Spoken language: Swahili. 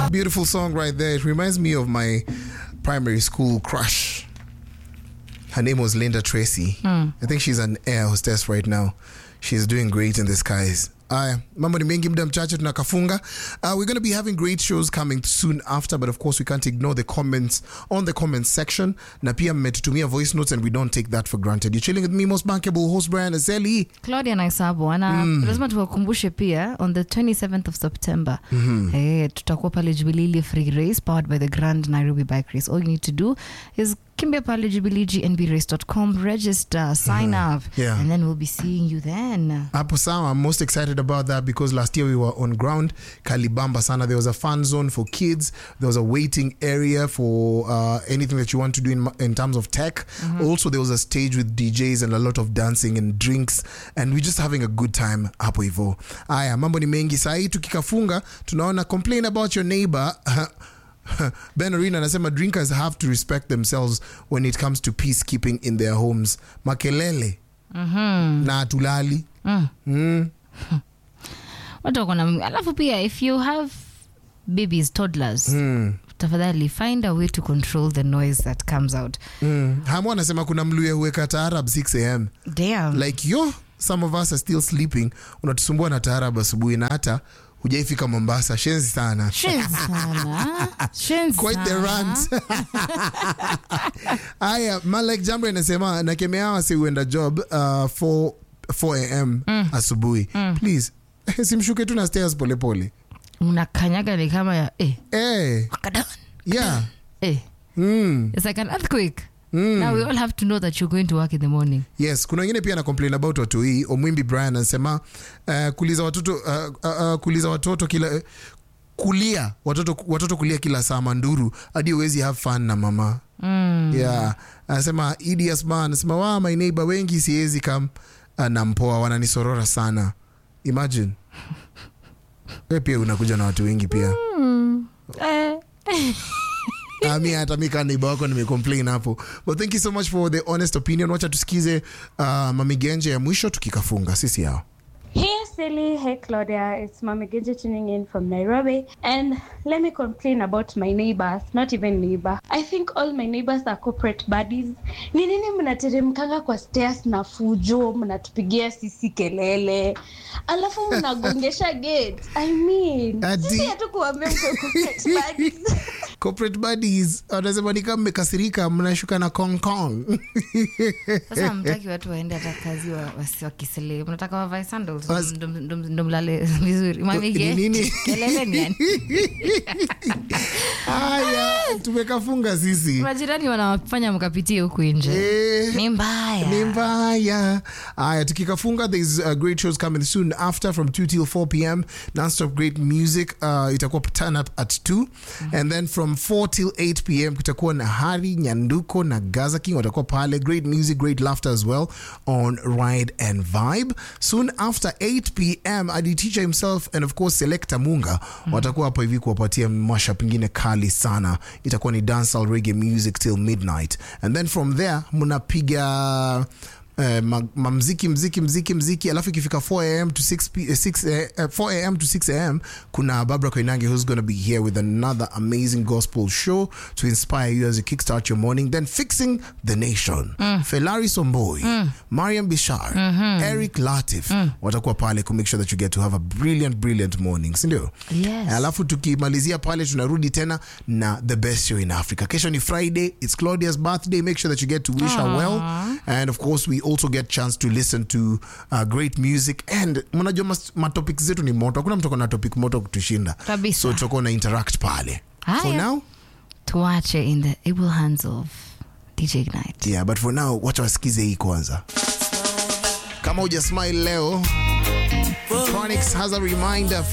Beautiful song right there. It reminds me of my primary school crush. Her name was Linda Tracy. I think she's an air hostess right now. She's doing great in the skies. Aya, mambo ni mengi muda mchache tunakafunga. Uh, we're going to be having great shows coming soon after, but of course we can't ignore the comments on the comments section. Na pia mmetutumia voice notes and we don't take that for granted. You're chilling with me, most bankable host Brian Azeli. claudia naisabo na lazima tuwakumbushe pia on the 27th of september eh, tutakuwa pale jubilili free race powered by the grand nairobi bike race all you need to do is kimbia pale jubilee gnbrace.com register sign up Yeah. and then we'll be seeing you then Hapo sawa, I'm most excited about that because last year we were on ground Kalibamba sana. There was a fun zone for kids. There was a waiting area for uh, anything that you want to do in, in terms of tech. Also, there was a stage with DJs and a lot of dancing and drinks, and we're just having a good time hapo hivyo. Aya, mambo ni mengi sahi. Tukikafunga tunaona complain about your neighbor. Ben Arena anasema drinkers have to respect themselves when it comes to peacekeeping in their homes. Makelele na tulali mm. watu wako na alafu pia if you have babies toddlers tafadhali find a way to control the noise that comes out Mm. Hamu anasema kuna mluya huweka taarab 6 am damn like yo some of us are still sleeping unatusumbua na taarab asubuhi na hata hujaifika mombasa shenzi sana Shenzi sana Shenzi quite the sana. rant haya malek jambo inasema nakemea wasi huenda job uh, 4, 4 am asubuhi please simshuke tu na stairs polepole unakanyaga ni kama ya eh, eh, wakadan yeah eh. mm. it's like an earthquake now we all have to know that you're going to work in the morning yes kuna wengine pia na complain about watu hii omwimbi brian anasema uh, kuliza watoto uh, uh, uh, kuliza watoto kila uh, kulia watoto, watoto kulia kila saa manduru hadi uwezi have fun na mama mm. yeah anasema idi asma anasema wa my neighbor wengi siwezi kam uh, na mpoa wananisorora sana imagine we pia unakuja na watu wengi pia eh. Ah, mi hata mi kaa neighbor wako nimecomplain hapo but thank you so much for the honest opinion wacha tusikize uh, mamigenje ya mwisho tukikafunga sisi yao Hey Silly, hey Claudia, it's Mami Genji tuning in from Nairobi. And let me complain about my neighbors, not even neighbor. I think all my neighbors are corporate buddies. Ni nini mnateremkanga kwa stairs na fujo, mnatupigia sisi kelele, alafu mnagongesha gate. I mean, Adi. sisi hatukuambia mko corporate buddies. corporate buddies wanasema ni kama mmekasirika mnashuka na kong kong sasa mtaki watu waende hata kazi wa- wasi- wakisele mnataka wavae sandals Was- ndo- ndo- ndo mlale vizuri mamige Ni nini? kelele ni yani haya tumekafunga sisi majirani wanawafanya mkapitie huku nje Eh, ni mbaya ni mbaya haya tukikafunga there's uh, great shows coming soon after from 2 till 4 pm nonstop great music uh, itakuwa turn up at 2 and then from 4 till 8 pm kutakuwa na hari nyanduko na gaza king watakuwa pale great music great laughter as well on ride and vibe soon after 8 pm adi teacher himself and of course selecta munga watakuwa hapo hivi kuwapatia masha pengine kali sana itakuwa ni dancehall reggae music till midnight and then from there mnapiga eh, ma- mamziki mziki mziki mziki alafu ikifika 4 am to 6 p, eh, 6 eh, eh, 4 am to 6 am kuna barbara koinange who's going to be here with another amazing gospel show to inspire you as you kickstart your morning then fixing the nation felari somboi mariam bishar eric latif watakuwa pale ku make sure that you get to have a brilliant brilliant morning sindio Yes. alafu tukimalizia pale tunarudi tena na the best show in africa kesho ni friday it's claudia's birthday make sure that you get to wish her well and of course we also get chance to listen to uh, great music and mnajua mas- matopic zetu ni moto hakuna mtu akona topic moto kutushinda Kabisa. so tutakuwa na interact pale for Haya. now tuache in the able hands of dj ignite yeah but for now wacha wasikize hii kwanza kama uja smile leo Chronix has a reminder